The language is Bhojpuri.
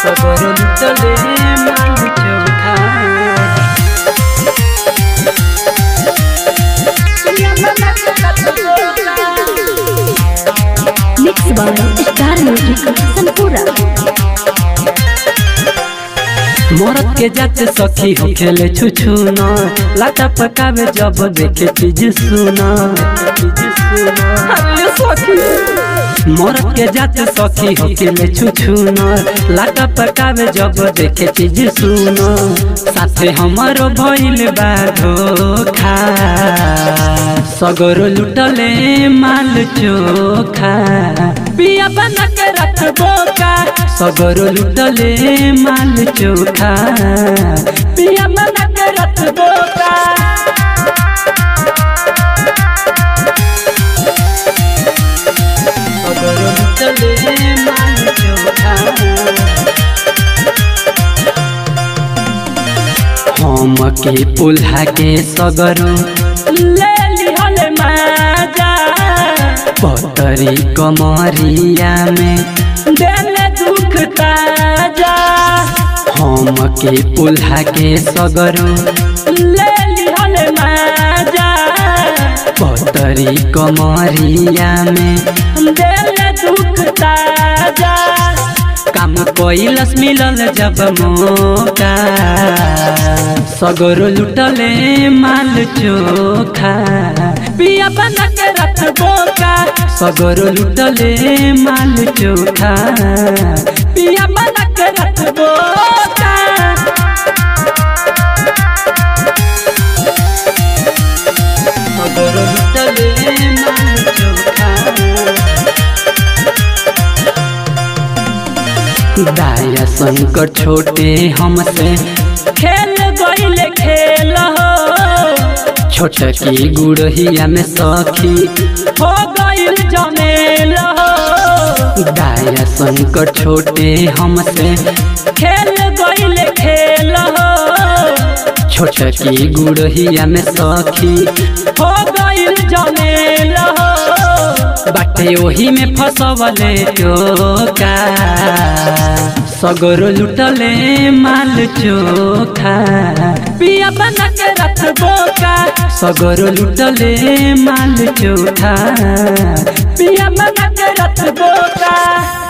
सगर लुटले माल चोखा मिक्स बाय स्टार म्यूजिक संपूरा मरद के जात सखी हो खेले छुछु न लाटा पकावे जब देखे चीज सुना अरे सखी मरद के जात सखी हो खेले छुछु न लाटा पकावे जब देखे चीज सुना साथे हमारो भइल बा धोखा सगरो लुटले माल चोखा पिया बना के रखबो का सगरो लुटले माल चोखा पिया बना के रखबो का सगरो लुटले माल चोखा हम के पुल्हा के सगरो ले लिहल माजा पतरी कमरिया में देले दुख ताजा हम के पुल्हा के सगरो ले लिहल माजा पतरी कमरिया में देले दुख ताजा काम कैलस मिलल जब मौका सगरो लुटले माल चोखा पिया बना के रखबो का सगरो लुटले माल चोखा पिया बना के रखबो का सगरो लुटले माल चोखा दाया शंकर छोटे हमसे खेल गईल खेल हो छोट की गुड़हिया में सखी हो गईल जमेल हो दाया शंकर छोटे हमसे खेल गईल खेल हो छोट की गुड़हिया में सखी हो गईल जमेल हो बाटे ओही में फसवले टोका सगरो लुटले माल चोखा पिया बना के रखबो का सगरो लुटले माल चोखा पिया बना के रखबो का